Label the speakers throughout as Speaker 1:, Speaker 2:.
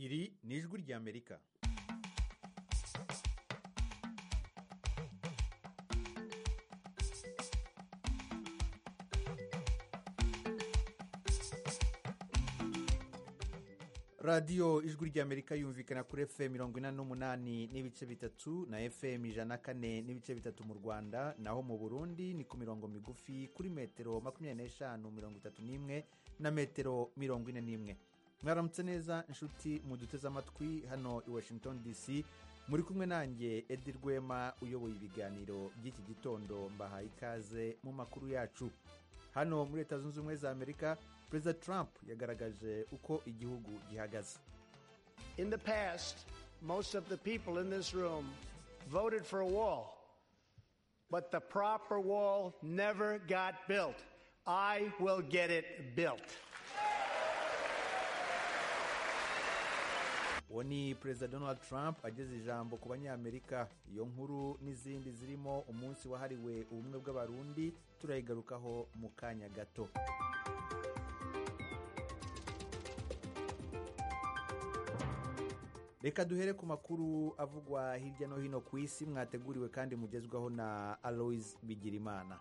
Speaker 1: iri ni ijwi ry'amerika radiyo ijwi ry'amerika yumvikana kuri fm mirongo inani n'umunani n'ibice bitatu na fm ijana na kane n'ibice bitatu mu rwanda naho mu burundi ni ku mirongo migufi kuri metero makumyabiri n'eshanu mirongo itatu n'imwe na metero mirongo ine n'imwe mwaramutse neza inshuti muduteze amatwi hano i washington dc muri kumwe nanjye edi rwema uyoboye ibiganiro by'iki gitondo mbahaye ikaze mu makuru yacu hano muri leta zunze ubumwe za amerika perezida trump yagaragaje uko igihugu gihagaze
Speaker 2: In the past, most of the people in this room voted for a wall, but the proper wall never got built. I will get it built.
Speaker 1: uwo ni perezida donald trump ageze ijambo ku banyamerika iyo nkuru n'izindi zirimo umunsi wahariwe ubumwe bw'abarundi turayigarukaho mu kanya gato reka duhere ku makuru avugwa hirya no hino ku isi mwateguriwe kandi mugezwaho na aloise bigirimana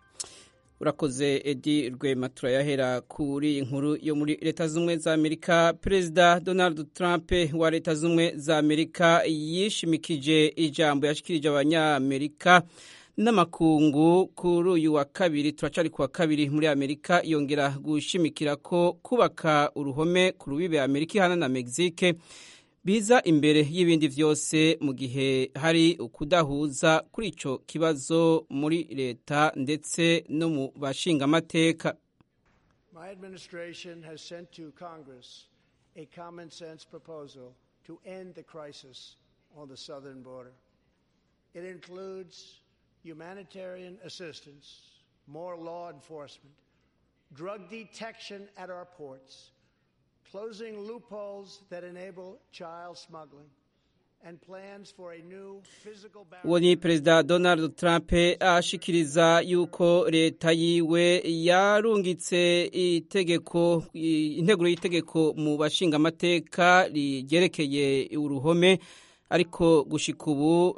Speaker 3: urakoze edi rwema turayahera kuri inkuru yo muri leta z'ubumwe za amerika perezida donald trump wa leta z'ubumwe za amerika yishimikije ijambo yashikirije abanyamerika n'amakungu kuri uyu wa kabiri turacari ku wa kabiri muri amerika yongera gushimikira ko kubaka uruhome ku rubibe amerika ihana na mexique biza imbere y'ibindi byose mu gihe hari ukudahuza kuri icyo kibazo muri leta ndetse no mu bashingamateka
Speaker 2: My administration has sent to Congress a common sense proposal to end the crisis on the southern border. It includes humanitarian assistance, more law enforcement, drug detection at our ports, closing loopholes that enable child smuggling, and plans for a new physical
Speaker 3: uwo ni perezida donald trump ashikiriza yuko leta yiwe yarungitse itegeko integuro y'itegeko mu bashingamateka ryerekeye uruhome ariko gushika ubu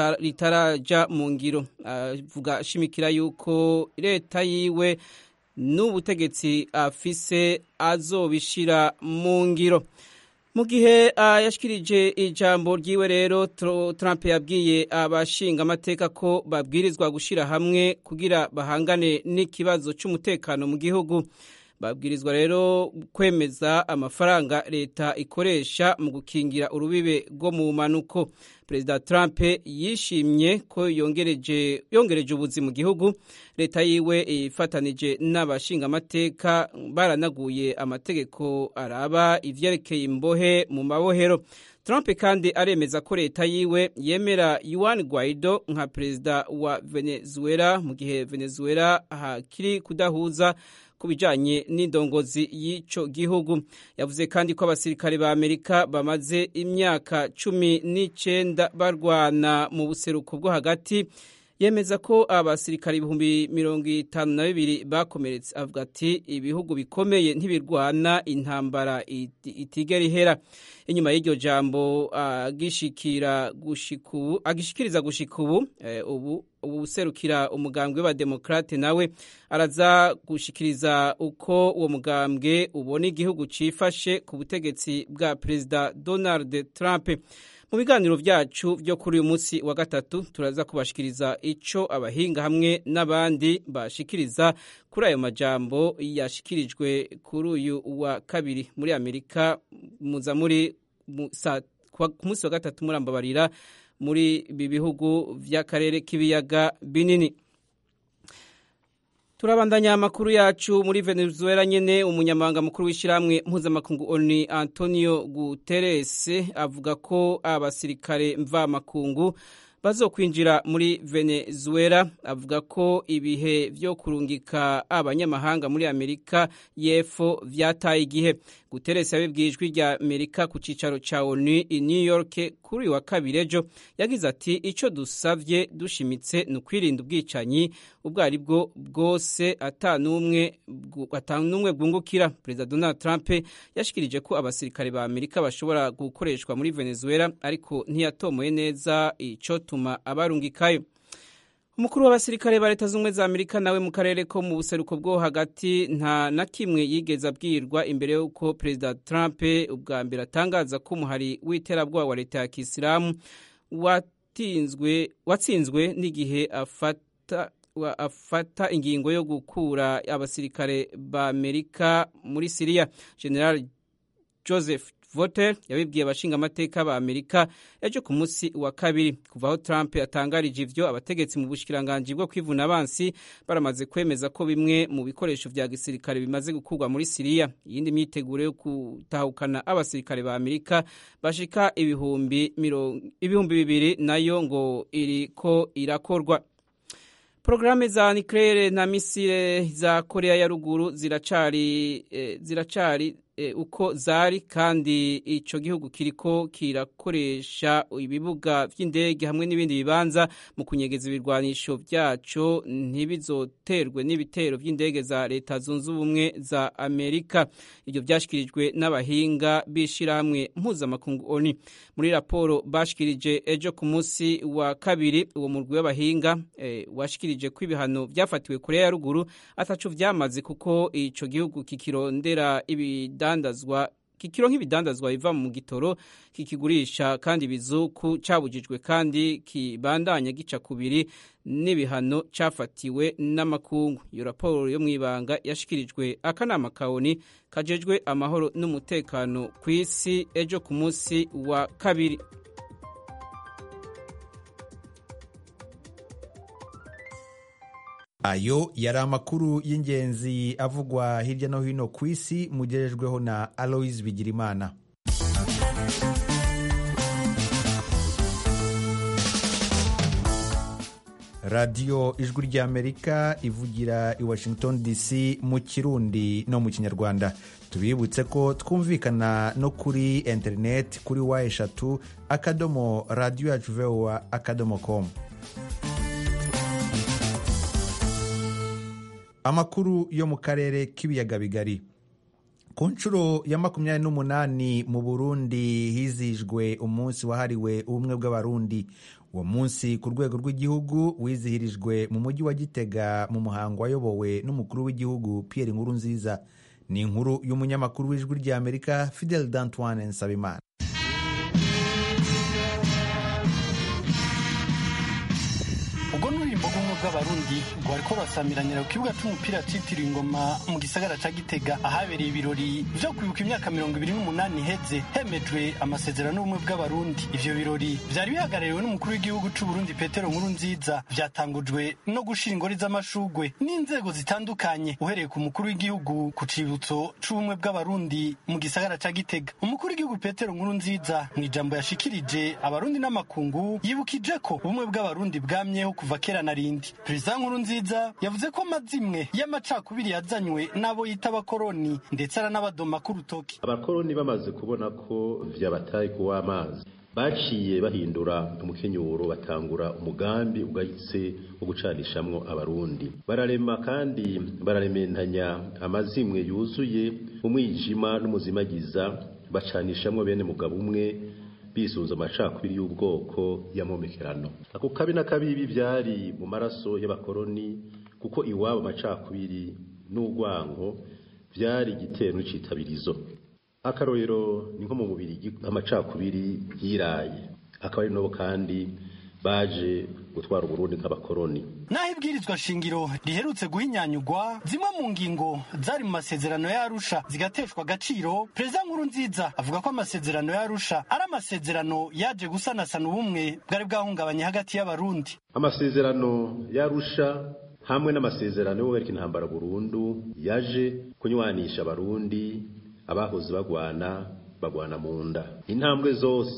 Speaker 3: ritaraja mu ngiro avuga ashimikira yuko leta yiwe n'ubutegetsi afise azobishira mu ngiro mu gihe yashikirije ijambo ryiwe rero Trump yabwiye abashinga amateka ko babwirizwa gushyira hamwe kugira bahangane n'ikibazo cy'umutekano mu gihugu babwirizwa rero kwemeza amafaranga leta ikoresha mu gukingira urubibe rwo mu manuko perezida Trump yishimye ko yongereje yongereje ubuzi mu gihugu leta yiwe ifatanije n'abashingamateka baranaguye amategeko araba ivyerekeye imbohe mu mabohero Trump kandi aremeza ko leta yiwe yemera Juan Guaido nka perezida wa Venezuela mu gihe Venezuela hakiri kudahuza ku bijyanye n'indongozi y'icyo gihugu yavuze kandi ko abasirikare ba amerika bamaze imyaka cumi n'icyenda barwana mu buseruko bwo hagati yemeza ko abasirikare ibihumbi mirongo itanu na bibiri bakomeretse avuga ati ibihugu bikomeye ntibirwana intambara itigera ihera inyuma y'iryo jambo agishikira gushikubu agishikiriza gushika ubu ubu ubuserukira umugambwe w'abademokrate nawe araza gushikiriza uko uwo mugambwe ubona igihugu cifashe ku butegetsi bwa perezida Donald Trump mu biganiro byacu byo kuri uyu munsi wa gatatu turaza kubashikiriza ico abahinga hamwe n'abandi bashikiriza kuri ayo majambo yashikirijwe kuri uyu wa kabiri muri Amerika muza muri ku munsi wa gatatu murambabarira muri ibi bihugu by'akarere k'ibiyaga binini turabandanya amakuru yacu muri venezuela nyene umunyamabanga mukuru w'ishyirahamwe mpuzamakungu oni antonio guterres avuga ko abasirikare mvamakungu bazokwinjira muri venezuela avuga ko ibihe vyo kurungika abanyamahanga muri amerika y'epfo vyataye igihe guteresi yabibwiye ijwi rya amerika ku cicaro ca onu i new york kuri uyu wa kabiri ejo yagize ati ico dusavye dushimitse ni ukwirinda ubwicanyi ubwo ari bwo bwose ata n'umwe bwungukira perezida donald trump yashikirije ko abasirikare ba amerika bashobora gukoreshwa muri venezuela ariko ntiyatomoye neza icotuma abarungikayo umukuru w'abasirikare ba leta z'ubumwe za amerika nawe mu karere ko mu buseruko bwo hagati nta na kimwe yigeze abwirwa imbere y'uko perezida trump ubwa mbere atangaza ko umuhari w'iterabwoba wa leta ya kisilamu watsinzwe n'igihe afata afata ingingo yo gukura abasirikare ba amerika muri siriya general joseph voter yabibwiye abashingamateka ba amerika ejo ku munsi wa kabiri kuva aho trump yatangarije ivyo abategetsi mu bushikiranganji bwo kwivuna abansi baramaze kwemeza ko bimwe mu bikoresho vya gisirikare bimaze gukurwa muri siriya iyindi myiteguro yo gutahukana abasirikare ba amerika bashika ibihumbi ibihumbi bibiri nayo ngo iriko irakorwa Programme za nucleaire na misile za Korea ya ruguru ziracari eh, ziracari eh, uko zari kandi ico gihugu kiriko kirakoresha ibibuga vy'indege hamwe n'ibindi bibanza mu kunyegeza ibirwanisho vyaco ntibizoterwe n'ibitero vy'indege za leta zunze ubumwe za Amerika ivyo vyashikirijwe n'abahinga bishirahamwe mpuzamakungu ONU muri raporo bashikirije ejo ku munsi wa kabiri uwo murwi w'abahinga eh, washikirije ko ibihano vyafatiwe Korea ya ruguru ataco vyamaze kuko ico gihugu kikirondera ibidandazwa kikiro nk'ibidandazwa biva mu gitoro kikigurisha kandi ibizuku cabujijwe kandi kibandanya gica kubiri n'ibihano cafatiwe n'amakungu iyo raporo yo mw'ibanga yashikirijwe akanama kaoni kajejwe amahoro n'umutekano ku isi ejo ku munsi wa kabiri
Speaker 1: ayo yari amakuru y'ingenzi avugwa hirya no hino ku isi mugejejweho na aloise bigirimana radiyo ijwi ry'amerika ivugira i washington dc mu kirundi no mu kinyarwanda tubibutse ko twumvikana no kuri interineti kuri wa eshatu akadomo radiyo yacu vowa akadomo komu amakuru yo mu karere k'ibiyaga bigari ku nshuro ya makumyabiri n'umunani mu burundi hizihijwe umunsi wahariwe ubumwe bw'abarundi uwo munsi ku rwego rw'igihugu wizihirijwe mu mujyi wa gitega mu muhango wayobowe n'umukuru w'igihugu pierre nkurunziza ni inkuru y'umunyamakuru w'ijwi ry'amerika fidel d'antoine nsabimana
Speaker 4: ubwo n'urimbo bw'ubumwe bw'abarundi rwariko rurasamiranira ku kibuga c'umupira citiriwe ingoma mu gisagara ca gitega ahabereye ibirori vyo kwibuka imyaka mirongo ibiri n'umunani iheze hemejwe amasezerano y'ubumwe bw'abarundi ivyo birori vyari bihagarariwe n'umukuru w'igihugu c'uburundi petero nkuru nziza vyatangujwe no gushira ingori z'amashugwe n'inzego zitandukanye uhereye ku mukuru w'igihugu ku cibutso c'ubumwe bw'abarundi mu gisagara ca gitega umukuru w'igihugu petero nkuru nziza mw'ijambo yashikirije abarundi n'amakungu yibukije ko ubumwe bw'abarundi bwamyeho kuva kera na rindi perezida nkuru nziza yavuze ko amazimwe y'amacakubiri yazanywe n'abo yita abakoroni ndetse aranabadoma k'urutoki
Speaker 5: abakoroni bamaze kubona ko vyabataye kuwa amazi baciye bahindura umukenyuro batangura umugambi ugayitse wo gucanishamwo abarundi bararema kandi bararementanya amazimwe yuzuye umwijima n'umuzimagiza bacanishamwo bene mugabo umwe bisunze amacakubiri y'ubwoko y'amomekerano ako kabi na kabibi byari mu maraso y'abakoroni kuko iwabo amacakubiri n'urwango byari igitero n'ikitabirizo akarorero ni nko mu mubiri amacakubiri yiraye akaba ari nabo kandi baje gutwara uburundi nk'abakoroni
Speaker 4: naho ibwirizwa shingiro riherutse guhinyanyugwa zimwe mu ngingo zari mu masezerano y'arusha zigateshwa agaciro perezida nkuru nziza avuga ko amasezerano y'arusha ari amasezerano yaje gusanasana ubumwe bwari bwahungabanye hagati y'abarundi
Speaker 5: amasezerano y'arusha hamwe n'amasezerano yo guhagarika intambara burundu yaje kunywanisha abarundi abahoze bagwana bagwana mu nda intambwe zose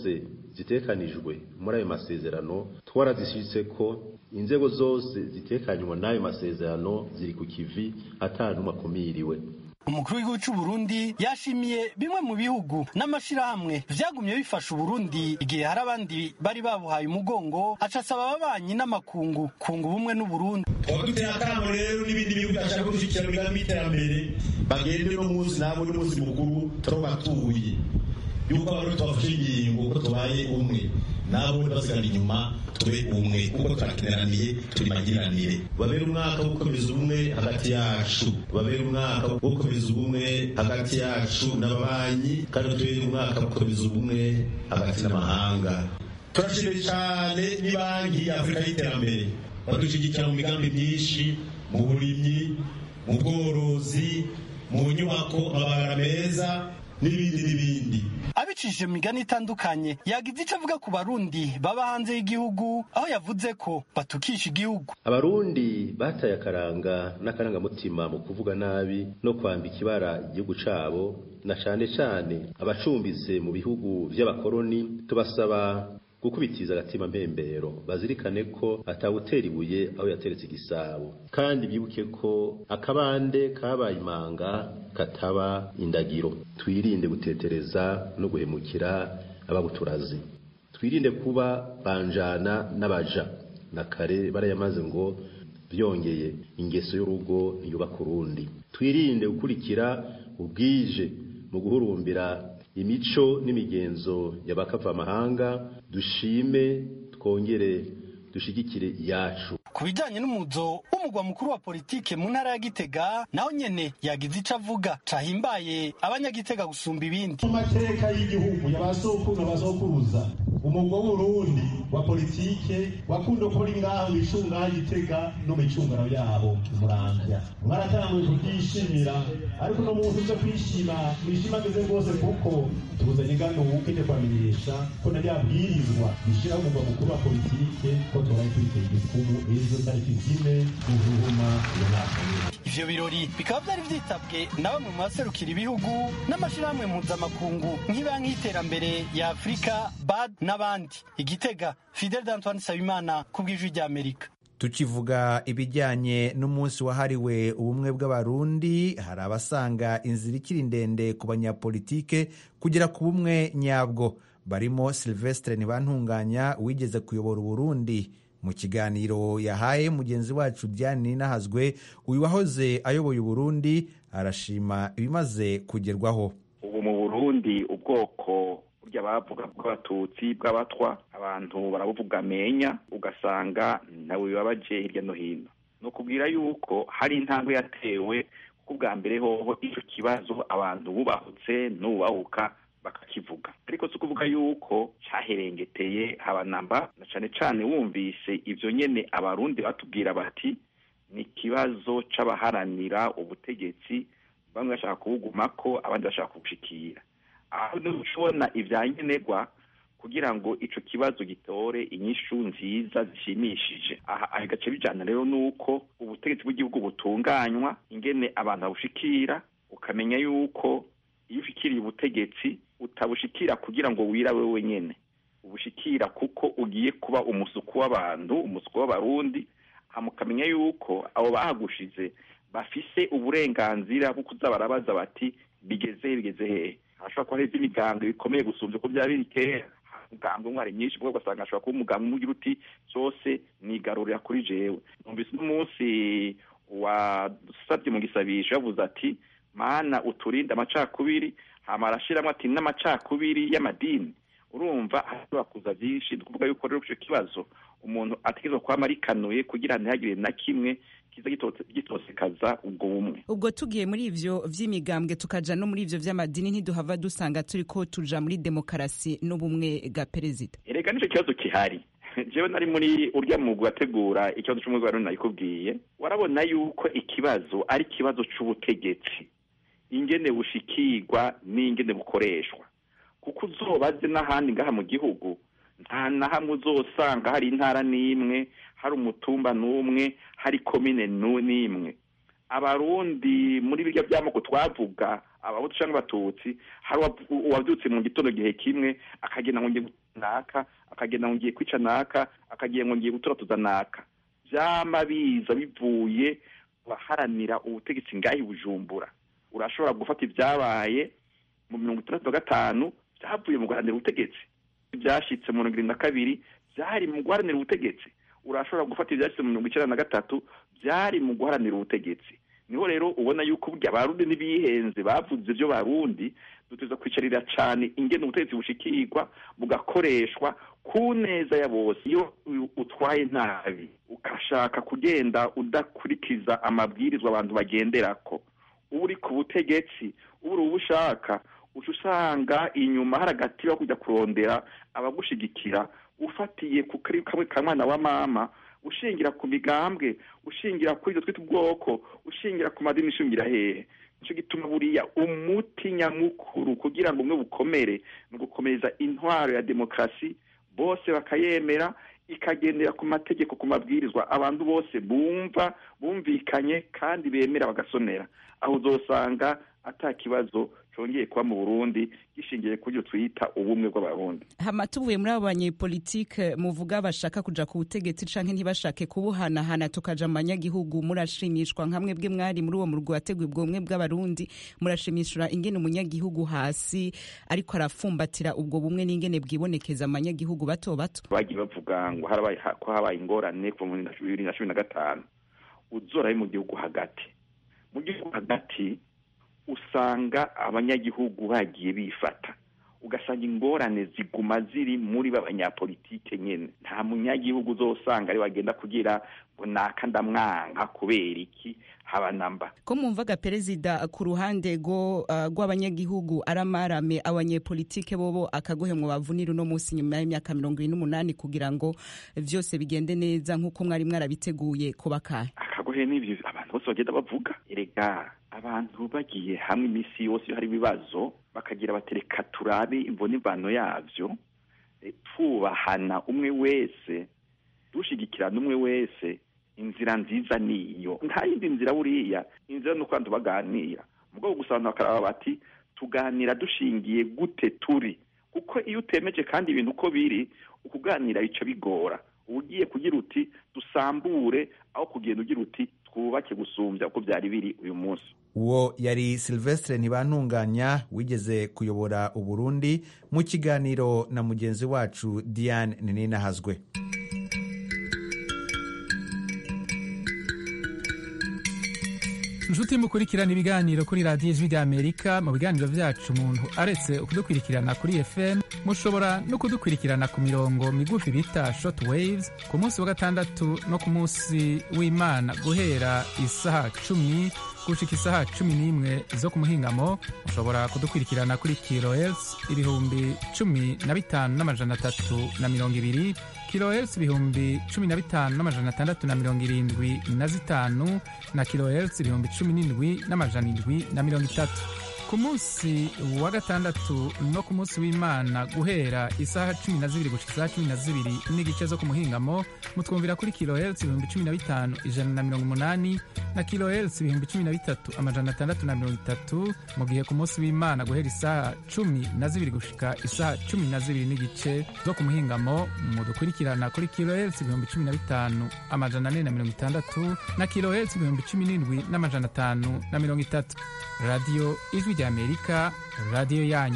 Speaker 5: zitekanijwe muri ayo masezerano twarazishitse ko inzego zose zitekanywa n'ayo masezerano ziri ku kivi atanumwe akumiriwe
Speaker 4: umukuru w'igihugu cy'u Burundi yashimiye bimwe mu bihugu n'amashirahamwe vyagumye bifasha Uburundi igihe hari abandi bari babuhaye umugongo aca asaba ababanyi n'amakungu kunga ubumwe n'Uburundi
Speaker 6: twaba duteye akamo rero n'ibindi bihugu byashaka gushyigikira imigambi y'iterambere bagende no munsi nabo n'umunsi mukuru turabatuye yuko abarundi twafashe ingingo ko tubaye umwe nabo basigara inyuma tube umwe kuko turakeneraniye turi magiranire babere umwaka wo gukomeza ubumwe hagati yacu babere umwaka wo gukomeza ubumwe hagati yacu n'ababanyi kandi tubere umwaka wo gukomeza ubumwe hagati n'amahanga turashimira cyane ni banki ya afurika y'iterambere badushyigikira mu migambi myinshi mu burimyi mu bworozi mu nyubako amabara meza n'ibindi n'ibindi
Speaker 4: abicishije mu migani itandukanye yagize icyo avuga ku barundi baba hanze y'igihugu aho yavuze ko batukisha igihugu
Speaker 5: abarundi bataye akaranga n'akarangamutima mu kuvuga nabi no kwambika ibara igihugu cabo na cane cane abacumbitse mu bihugu vy'abakoroni tubasaba gukubitiza agatima mpembero bazirikane ko atawutera ibuye aho yateretse igisabo kandi bibuke ko akabande kabaye imanga kataba indagiro twirinde gutetereza no guhemukira ababuturazi twirinde kuba banjana n'abaja na kare barayamaze ngo byongeye ingeso y'urugo ntiyubaka urundi twirinde gukurikira ubwije mu guhurumbira imico n'imigenzo y'abakavamahanga dushime twongere dushigikire iyacu
Speaker 4: ku bijyanye n'umuzo w'umugwa mukuru wa politike mu ntara ya gitega naho nyene yagize ico avuga cahimbaye abanyagitega gusumba ibindi
Speaker 6: mu mateka y'igihugu y'abasokuru n'abasokuruza umugwa w'urundi wa politike wakunda ukora ngaho micunga gitega no micungano yabo muramvya mwaratanguye kubyishimira ariko no muntu uje kwishima mwishimageze rwose kuko tuzanye ngano wukene kwamenyesha ko na ryabwirizwa gishiraho umugwa mukuru wa politike ko tubaye twiteye igikumu ejo tariki zine guhuma iyo mwaka
Speaker 4: ivyo birori bikaba vyari vyitabwe na bamwe mu baserukira ibihugu n'amashirahamwe mpuzamakungu nk'ibanki y'iterambere ya afurika bad n'abandi igitega fidel d'antoine sabimana ku bw'ijwi ry'amerika
Speaker 1: tukivuga ibijyanye n'umunsi wahariwe ubumwe bw'abarundi hari abasanga inzira ikiri ndende ku banyapolitike kugera ku bumwe nyabwo barimo silvestre ntibantunganya wigeze kuyobora uburundi mu kiganiro yahaye mugenzi wacu diane ninahazwe uyu wahoze ayoboye uburundi arashima ibimaze kugerwaho
Speaker 7: ubu mu burundi ubwoko burya bavuga bw'abatutsi bw'abatwa abantu barabuvuga amenya ugasanga nawe bibabaje hirya no hino ni ukubwira yuko hari intambwe yatewe kuko ubwa mbere hoho icyo kibazo abantu bubahutse n'ubahuka bakakivuga ariko si ukuvuga yuko cyaherengeteye habanamba na cyane cyane wumvise ibyo nyine abarundi batubwira bati ni ikibazo c'abaharanira ubutegetsi bamwe bashaka kubugumako abandi bashaka kubushikira aho ushobona ibyankenerwa kugira ngo ico kibazo gitore inyishu nziza zishimishije aha aha gace bijana rero nuko ubutegetsi bw'igihugu butunganywa ingene abantu babushikira ukamenya yuko iyo ushikiriye ubutegetsi utabushikira kugira ngo wirabe wenyene ubushikira kuko ugiye kuba umusuku w'abantu umusuku w'abarundi mukamenya yuko abo bahagushize bafise uburenganzira bwo kuza barabaza bati bigeze he bigeze hehe hashobora kuba hari iby'imigambwe bikomeye gusumvya uko byaba biri kera umugambwe umwe hari myinshi bwo ugasanga hashobora kuba umugambwe umwe ugira uti zose nigarurira kuri jewe numvise n'umunsi wasabye mu gisabisho yavuze ati mana uturinde amacakubiri hama arashiramwo ati n'amacakubiri y'amadini urumva hashobora kuza byinshi ni ukuvuga yuko rero ico kibazo umuntu ategerezwa kwama arikanuye kugira ntihagire na kimwe kiza gitosekaza ubwo bumwe
Speaker 8: ubwo tugiye muri ivyo vy'imigambwe tukaja no muri ivyo vy'amadini ntiduhava dusanga turiko tuja muri demokarasi n'ubumwe bwa perezida
Speaker 7: erega nico kibazo kihari jewe nari muri urya mwuga wategura ikibazo c'umwe bwa nayikubwiye warabona yuko ikibazo ari ikibazo c'ubutegetsi ingene bushikirwa n'ingene bukoreshwa kuko uzobaze n'ahandi ngaha mu gihugu nta na hamwe uzosanga hari intara n'imwe hari umutumba n'umwe hari komine n'imwe abarundi muri birya by'amoko twavuga abahutu cyangwa abatutsi hari uwabyutse mu gitondo gihe kimwe akagenda ngo naka akagenda ngo ngiye kwica naka akagira ngo ngiye guturatuza naka vyama biza bivuye baharanira ubutegetsi ngahi bujumbura urashobora gufata ibyabaye mu mirongo itandatu na gatanu byavuye mu guharanira ubutegetsi ibyashitse mu mirongo irindwi na kabiri byari mu guharanira ubutegetsi urashobora gufata ibyashitse mu mirongo icyenda na gatatu byari mu guharanira ubutegetsi niho rero ubona yuko burya abarundi n'ibihenze bavuze ibyo barundi duteza kwicarira cyane ingene ubutegetsi bushikirwa bugakoreshwa ku neza ya bose iyo utwaye nabi ukashaka kugenda udakurikiza amabwirizwa abantu bagenderako uba uri ku butegetsi uba uri ubushaka uca usanga inyuma hari agati ko kujya kurondera abagushigikira ufatiye ku kamwe ka mwana wa mama ushingira ku migambwe ushingira kuri ibyo twita ubwoko ushingira ku madini ishingira hehe nicyo gituma buriya umuti nyamukuru kugira ngo umwe bukomere ni ugukomeza intwaro ya demokarasi bose bakayemera ikagendera ku mategeko ku mabwirizwa abantu bose bumva bumvikanye kandi bemera bagasonera aho uzosanga ata kibazo congeye kuba mu burundi gishingiye ku byo twita ubumwe bw'abarundi
Speaker 8: hama tuvuye muri abo banyepolitike muvuga bashaka kuja ku butegetsi canke ntibashake kubuhanahana tukaja mu banyagihugu murashimishwa nka mwebwe mwari muri uwo murwi wateguye ubwo bumwe bw'abarundi murashimishura ingene umunyagihugu hasi ariko arafumbatira ubwo bumwe n'ingene bwibonekeza mu banyagihugu bato bato
Speaker 7: bagiye bavuga ngo harabaye ko habaye ingorane kuva mu bibiri na cumi na gatanu uzorabe mu gihugu hagati mu gihugu hagati usanga abanyagihugu bagiye bifata ugasanga ingorane ziguma ziri muri b'abanyapolitike nyene nta munyagihugu uzosanga ari wagenda kugira ngo naka ndamwanka kubera iki haba namba
Speaker 8: ko mwumvaga perezida ku ruhande rwo uh, rw'abanyagihugu aramarame abanyepolitike bobo akagohemwa bavunira uno munsi nyuma y'imyaka mirongo ibiri n'umunani kugira ngo vyose bigende neza nk'uko mwari mwarabiteguye kubakahe
Speaker 7: akagohe n'ivyo abantu bose bagenda bavuga erega abantu bagiye hamwe iminsi yose iyo hari ibibazo bakagira batereka turabe imvune imvano yavyo twubahana umwe wese dushigikirana umwe wese inzira nziza niyo nta yindi nzira buriya inzira ni uko abantu baganira mu bwoko gusa abantu bakaraba bati tuganira dushingiye gute turi kuko iyo utemeje kandi ibintu uko biri ukuganira bica bigora uba ugiye kugira uti dusambure aho kugenda ugira uti twubake gusumbya uko byari biri uyu munsi
Speaker 1: uwo yari silvestre ntibantunganya wigeze kuyobora uburundi mu kiganiro na mugenzi wacu diane ninahazwe
Speaker 9: inshuti mukurikirana ibiganiro kuri radiyo ijwi ry'amerika mu biganiro byacu umuntu aretse kudukurikirana kuri fm mushobora no kudukurikirana ku mirongo migufi bita short waves ku munsi wa gatandatu no ku munsi w'imana guhera isaha cumi gushika isaha cumi n'imwe zo ku muhingamo mushobora kudukurikirana kuri kilohertz ibihumbi cumi na bitanu n'amajana atatu na mirongo ibiri kilohertz ibihumbi cumi na bitanu n'amajana atandatu na mirongo irindwi na zitanu na kilohertz ibihumbi cumi n'indwi n'amajana indwi na mirongo itatu ku munsi wa gatandatu no ku munsi w'imana guhera isaha cumi na zibiri gushika isaha cumi na zibiri n'igice zo ku muhingamo mutwumvira kuri kilohertz ibihumbi cumi na bitanu ijana na mirongo umunani na kilohertz ibihumbi cumi na bitatu amajana atandatu na mirongo itatu mu gihe ku munsi w'imana guhera isaha cumi na zibiri gushika isaha cumi na zibiri n'igice zo ku muhingamo mudukurikirana kuri kilohertz ibihumbi cumi na bitanu amajana ane na mirongo itandatu na kilohertz ibihumbi cumi n'indwi n'amajana atanu na mirongo itatu radiyo ijwi ry'amerika radiyo yanyu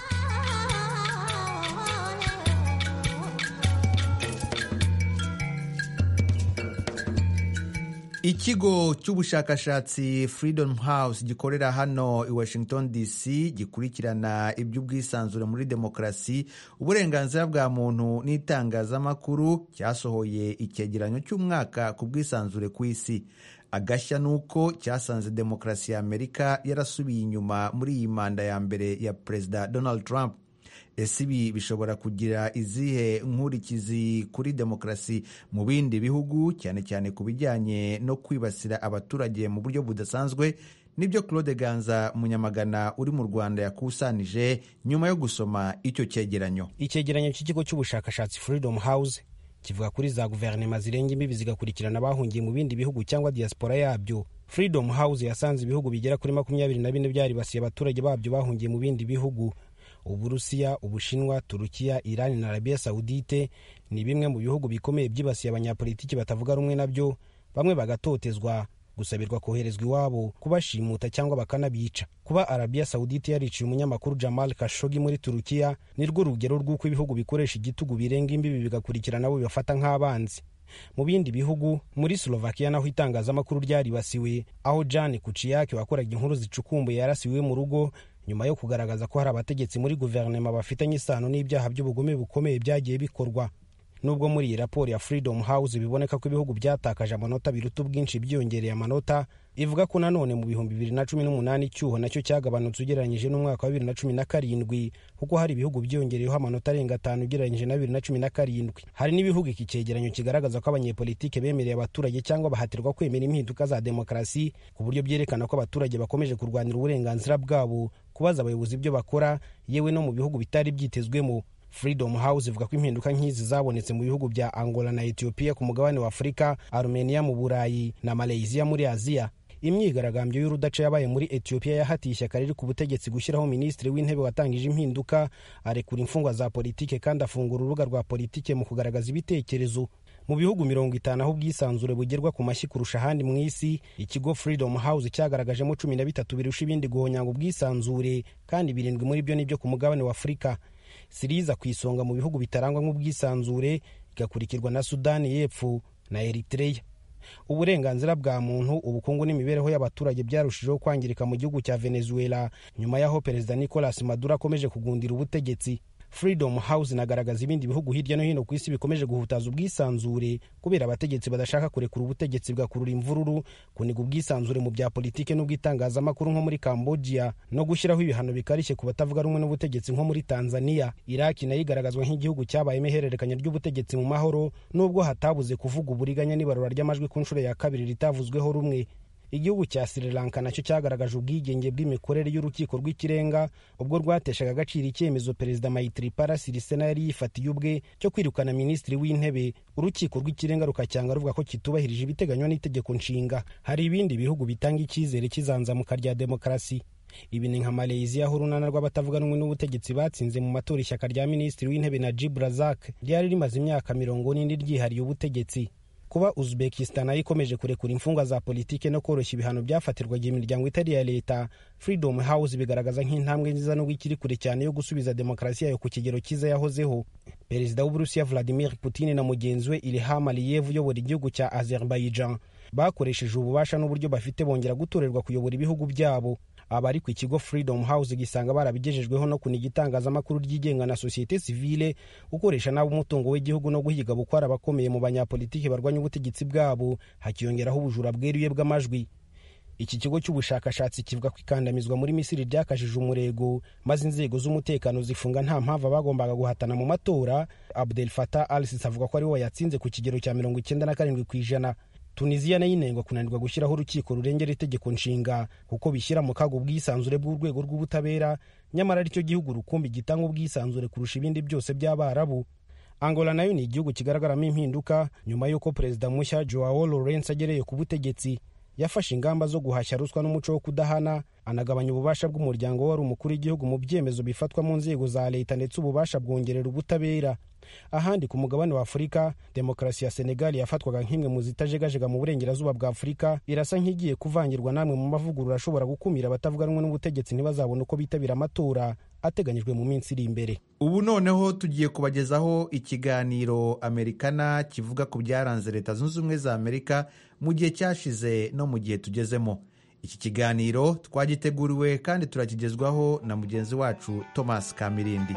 Speaker 1: ikigo cy'ubushakashatsi freedom house gikorera hano i washington dc gikurikirana iby'ubwisanzure muri demokarasi uburenganzira bwa muntu n'itangazamakuru cyasohoye icyegeranyo cy'umwaka ku bwisanzure ku isi agashya ni uko cyasanze demokarasi ya amerika yarasubiye inyuma muri iyi manda ya mbere ya perezida donald trump ese ibi bishobora kugira izihe nkurikizi kuri demokarasi mu bindi bihugu cyane cyane ku bijyanye no kwibasira abaturage mu buryo budasanzwe nibyo claude ganza munyamagana uri mu rwanda yakusanije nyuma yo gusoma icyo cyegeranyo
Speaker 10: icyegeranyo cy'ikigo cy'ubushakashatsi freedom house kivuga kuri za guverinoma zirenga imbibi zigakurikirana abahungiye mu bindi bihugu cyangwa diaspora yabyo freedom house yasanze ibihugu bigera kuri makumyabiri na bine byaribasiye abaturage babyo bahungiye mu bindi bihugu uburusiya ubushinwa turukiya irani na arabiya sawudite ni bimwe mu bihugu bikomeye byibasiye abanyapolitiki batavuga rumwe nabyo bamwe bagatotezwa gusabirwa koherezwa iwabo kubashimuta cyangwa bakanabica kuba arabiya sawudite yariciye umunyamakuru jamal kashogi muri turukiya ni rwo rugero rw'uko ibihugu bikoresha igitugu birenga imbibi bigakurikirana abo bibafata nk'abanzi mu bindi bihugu muri slovakia naho itangazamakuru ryaribasiwe aho jan kuciyake wakoraga inkuru zicukumbuye yarasiwe mu rugo nyuma yo kugaragaza ko hari abategetsi muri guverinoma bafitanye isano n'ibyaha by'ubugome bukomeye byagiye bikorwa nubwo muri iyi raporo ya freedom house biboneka ko ibihugu byatakaje amanota biruta ubwinshi byiyongereye amanota ivuga ko nanone mu bihumbi bibiri na cumi n'umunani icyuho nacyo cyagabanutse ugereranyije n'umwaka wa bibiri na cumi na karindwi kuko hari ibihugu byiyongereyeho amanota arenga atanu ugereranyije na bibiri na cumi na karindwi hari n'ibihugu iki cyegeranyo kigaragaza ko abanyepolitike bemereye abaturage cyangwa bahatirwa kwemera impinduka za demokarasi ku buryo byerekana ko abaturage bakomeje kurwanira uburenganzira bwabo kubaza abayobozi ibyo bakora yewe no mu bihugu bitari byitezwemo freedom house ivuga ko impinduka nk'izi zabonetse mu bihugu bya angola na ethiopia ku mugabane wa afurika armenia mu burayi na malaysia muri aziya imyigaragambyo y'urudaca yabaye muri ethiopia yahatiye ishyaka riri ku butegetsi gushyiraho minisitiri w'intebe watangije impinduka arekura imfungwa za politike kandi afungura urubuga rwa politike mu kugaragaza ibitekerezo mu bihugu mirongo itanu aho ubwisanzure bugerwa ku mashyi kurusha ahandi mu isi ikigo freedom house cyagaragajemo cumi na bitatu birusha ibindi guhonyanga ubwisanzure kandi birindwi muri byo nibyo ku mugabane wa afurika siriza ku isonga mu bihugu bitarangwa nk'ubwisanzure igakurikirwa na sudani y'epfo na eritreya uburenganzira bwa muntu ubukungu n'imibereho y'abaturage byarushijeho kwangirika mu gihugu cya venezuela nyuma y'aho perezida nicolas maduro akomeje kugundira ubutegetsi freedom house inagaragaza ibindi bihugu hirya no hino ku isi bikomeje guhutaza ubwisanzure kubera abategetsi badashaka kurekura ubutegetsi bwakurura imvururu kuniga ubwisanzure mu bya politike n'ubw'itangazamakuru nko muri cambodia no gushyiraho ibihano bikarishye ku batavuga rumwe n'ubutegetsi nko muri tanzania iraki nayo igaragazwa nk'igihugu cyabayemo ihererekanya ry'ubutegetsi mu mahoro nubwo hatabuze kuvuga uburiganya n'ibarura ry'amajwi ku nshuro ya kabiri ritavuzweho rumwe igihugu cya sri lanka nacyo cyagaragaje ubwigenge bw'imikorere y'urukiko rw'ikirenga ubwo rwateshaga agaciro icyemezo perezida mayitiripara sirisena yari yifatiye ubwe cyo kwirukana minisitiri w'intebe urukiko rw'ikirenga rukacyanga ruvuga ko kitubahirije ibiteganywa n'itegeko nshinga hari ibindi bihugu bitanga icyizere cy'izanzamuka rya demokarasi ibi ni nka malaysia aho urunana rw'abatavuga rumwe n'ubutegetsi batsinze mu matora ishyaka rya minisitiri w'intebe najib razak ryari rimaze imyaka mirongo n'indi ryihariye ubutegetsi kuba uzbekistan nayo ikomeje kurekura imfungwa za politike no koroshya ibihano byafatirwaga imiryango itari iya leta freedom house bigaragaza nk'intambwe nziza nubwo ikiri kure cyane yo gusubiza demokarasi yayo ku kigero cyiza yahozeho perezida w'uburusiya vladimir putin na mugenzi we ilham aliyev uyobora igihugu cya azerbaijan bakoresheje ububasha n'uburyo bafite bongera gutorerwa kuyobora ibihugu byabo abari ku ikigo freedom house gisanga barabigejejweho no kuniga itangazamakuru ryigenga na sosiyete sivile gukoresha nabi umutungo w'igihugu no guhiga bukwara abakomeye mu banyapolitiki barwanya ubutegetsi bwabo hakiyongeraho ubujura bweruye bw'amajwi iki kigo cy'ubushakashatsi kivuga ko ikandamizwa muri misiri ryakajije umurego maze inzego z'umutekano zifunga nta mpamvu abagombaga guhatana mu matora abdel fatah al sisi avuga ko ari we wayatsinze ku kigero cya mirongo icyenda na karindwi ku ijana tunisiya nayo inengwa kunanirwa gushyiraho urukiko rurengera itegeko nshinga kuko bishyira mu kaga ubwisanzure bw'urwego rw'ubutabera nyamara aricyo gihugu rukumbi gitanga ubwisanzure kurusha ibindi byose by'abarabu angola nayo ni igihugu kigaragaramo impinduka nyuma y'uko perezida mushya joao lawrence agereye ku butegetsi yafashe ingamba zo guhashya ruswa n'umuco wo kudahana anagabanya ububasha bw'umuryango wari umukuru w'igihugu mu byemezo bifatwa mu nzego za leta ndetse ububasha bwongerera ubutabera ahandi ku mugabane wa afurika demokarasi ya senegali yafatwaga nk'imwe mu zitajegajega mu burengerazuba bwa afurika irasa nk'igiye kuvangirwa n'amwe mu mavugurura ashobora gukumira abatavuga rumwe n'ubutegetsi ntibazabone uko bitabira amatora ateganyijwe mu minsi iri imbere
Speaker 1: ubu noneho tugiye kubagezaho ikiganiro amerikana kivuga ku byaranze leta zunze ubumwe za amerika mu gihe cyashize no mu gihe tugezemo iki kiganiro twagiteguriwe kandi turakigezwaho na mugenzi wacu thomas kamirindi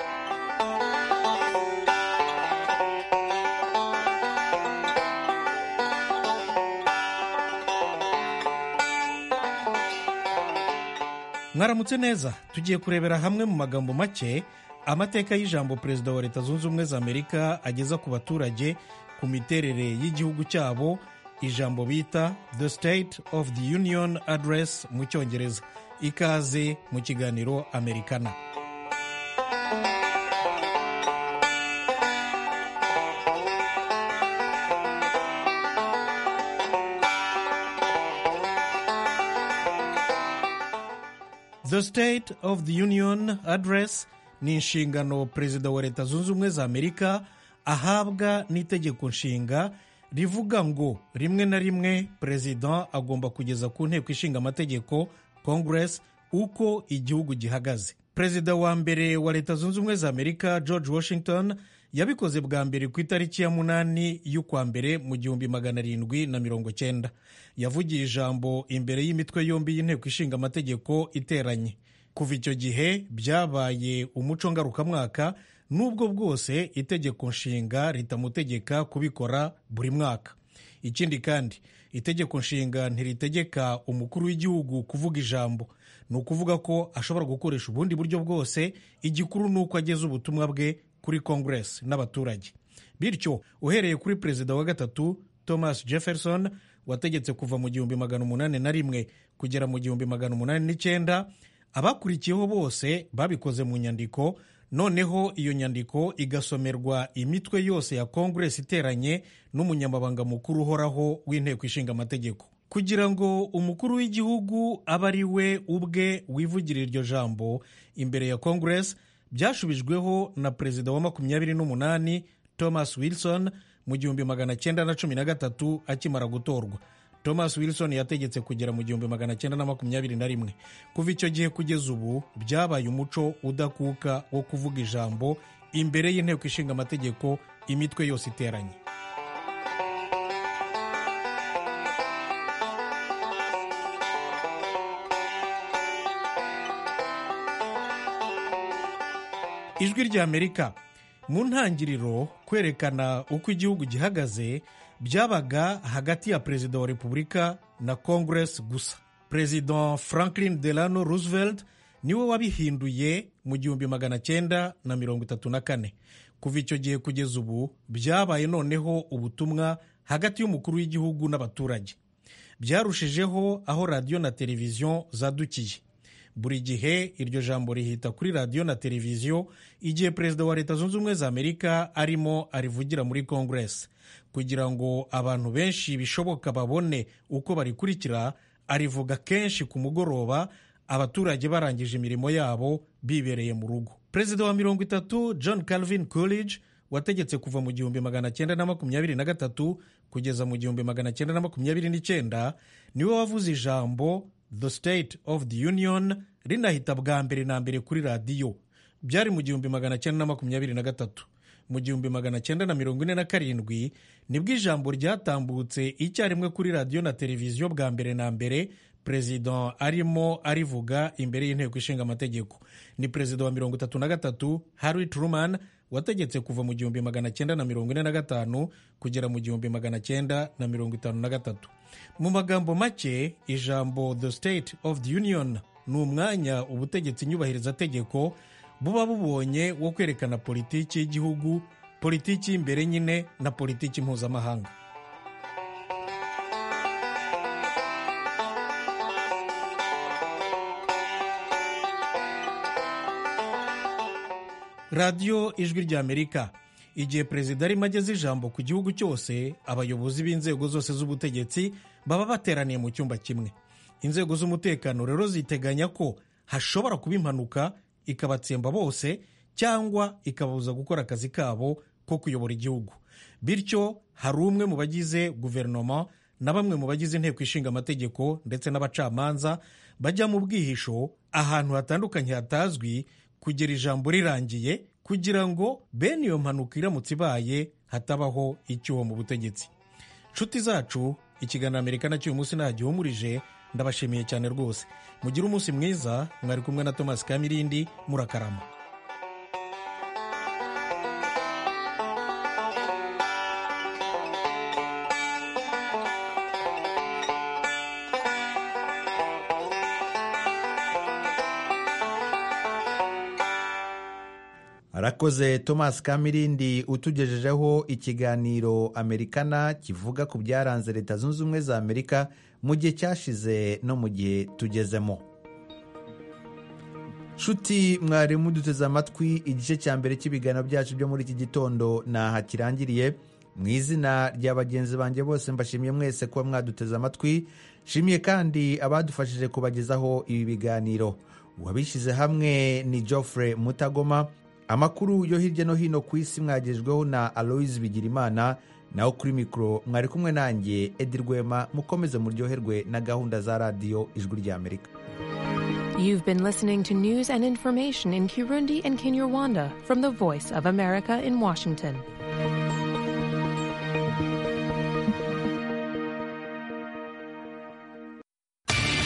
Speaker 11: mwaramutse neza tugiye kurebera hamwe mu magambo make amateka y'ijambo perezida wa leta zunze ubumwe za amerika ageza ku baturage ku miterere y'igihugu cyabo ijambo bita the state of the union address mu cyongereza ikaze mu kiganiro amerikana The State of the Union Address ni inshingano perezida wa leta zunze ubumwe za amerika ahabwa n'itegeko nshinga rivuga ngo rimwe na rimwe perezida agomba kugeza ku nteko ishinga amategeko congress uko igihugu gihagaze perezida wa mbere wa leta zunze ubumwe za amerika george washington yabikoze bwa mbere ku itariki ya munani y'ukwa mbere mu gihumbi magana arindwi na mirongo cyenda yavugiye ijambo imbere y'imitwe yombi y'inteko ishinga amategeko iteranye kuva icyo gihe byabaye umuco ngarukamwaka n'ubwo bwose itegeko nshinga ritamutegeka kubikora buri mwaka ikindi kandi itegeko nshinga ntiritegeka umukuru w'igihugu kuvuga ijambo ni ukuvuga ko ashobora gukoresha ubundi buryo bwose igikuru ni uko ageza ubutumwa bwe kuri congress n'abaturage bityo uhereye kuri perezida wa gatatu thomas jefferson wategetse kuva mu gihumbi magana umunani na rimwe kugera mu gihumbi magana umunani n'icyenda abakurikiyeho bose babikoze mu nyandiko noneho iyo nyandiko igasomerwa imitwe yose ya congress iteranye n'umunyamabanga mukuru uhoraho w'inteko ishinga amategeko kugira ngo umukuru w'igihugu abe ari we ubwe wivugira iryo jambo imbere ya congress byashubijweho na perezida wa makumyabiri n'umunani thomas wilson mu gihumbi magana cyenda na cumi na gatatu akimara gutorwa thomas wilson yategetse kugera mu gihumbi magana cyenda na makumyabiri na rimwe kuva icyo gihe kugeza ubu byabaye umuco udakuka wo kuvuga ijambo imbere y'inteko ishinga amategeko imitwe yose iteranye ijwi rya amerika mu ntangiriro kwerekana uko igihugu gihagaze byabaga hagati ya perezida wa repubulika na congress gusa perezida franklin delano roosevelt niwe wabihinduye mu gihumbi magana cyenda na mirongo itatu na kane kuva icyo gihe kugeza ubu byabaye noneho ubutumwa hagati y'umukuru w'igihugu n'abaturage byarushijeho aho radiyo na televiziyo zadukiye buri gihe iryo jambo rihita kuri radiyo na televiziyo igihe perezida wa leta zunze ubumwe za amerika arimo arivugira muri congress kugira ngo abantu benshi bishoboka babone uko barikurikira arivuga kenshi ku mugoroba abaturage barangije imirimo yabo bibereye mu rugo perezida wa mirongo itatu john calvin coolidge wategetse kuva mu gihumbi magana cyenda na makumyabiri na gatatu kugeza mu gihumbi magana cyenda na makumyabiri n'icyenda niwe wavuze ijambo the state of the union rinahita bwa mbere na mbere kuri radiyo byari mu gihumbi magana cyenda na makumyabiri na gatatu mu gihumbi magana cyenda na mirongo ine na karindwi nibwo ijambo ryatambutse icyarimwe kuri radiyo na televiziyo bwa mbere na mbere perezida arimo arivuga imbere y'inteko ishinga amategeko ni perezida wa mirongo itatu na gatatu harry truman wategetse kuva mu gihumbi magana cyenda na mirongo ine na gatanu kugera mu gihumbi magana cyenda na mirongo itanu na gatatu mu magambo make ijambo the state of the union ni umwanya ubutegetsi nyubahirizategeko buba bubonye wo kwerekana politiki y'igihugu politiki y'imbere nyine na politiki mpuzamahanga radiyo ijwi ry'amerika igihe perezida arimo ageza ijambo ku gihugu cyose abayobozi b'inzego zose z'ubutegetsi baba bateraniye mu cyumba kimwe inzego z'umutekano rero ziteganya ko hashobora kuba impanuka ikabatsemba bose cyangwa ikababuza gukora akazi kabo ko kuyobora igihugu bityo hari umwe mu bagize guverinoma na bamwe mu bagize inteko ishinga amategeko ndetse n'abacamanza bajya mu bwihisho ahantu hatandukanye hatazwi kugera ijambo rirangiye kugira ngo bene iyo mpanuka iramutse ibaye hatabaho icyuho mu butegetsi nshuti zacu ikiganiro amerika nacyo uyu munsi ntagihumurije ndabashimiye cyane rwose mugire umunsi mwiza mwari kumwe na thomas kamirindi murakarama
Speaker 1: arakoze thomas kamirindi utugejejeho ikiganiro amerikana kivuga ku byaranze leta zunze ubumwe za amerika mu gihe cyashize no mu gihe tugezemo nshuti mwari muduteze amatwi igice cya mbere cy'ibiganiro byacu byo muri iki gitondo ntaha kirangiriye mu izina rya bagenzi banjye bose mbashimiye mwese kuba mwaduteze amatwi nshimiye kandi abadufashije kubagezaho ibi biganiro uwabishyize hamwe ni geoffrey mutagoma amakuru yo hirya no hino ku isi mwagejweho na aloise bigirimana naho kuri mikoro mwari kumwe nanjye edi rwema mukomeze muryoherwe na gahunda za radiyo ijwi ry'amerika
Speaker 12: You've been listening to news and information in Kirundi and Kinyarwanda from the Voice of America in Washington.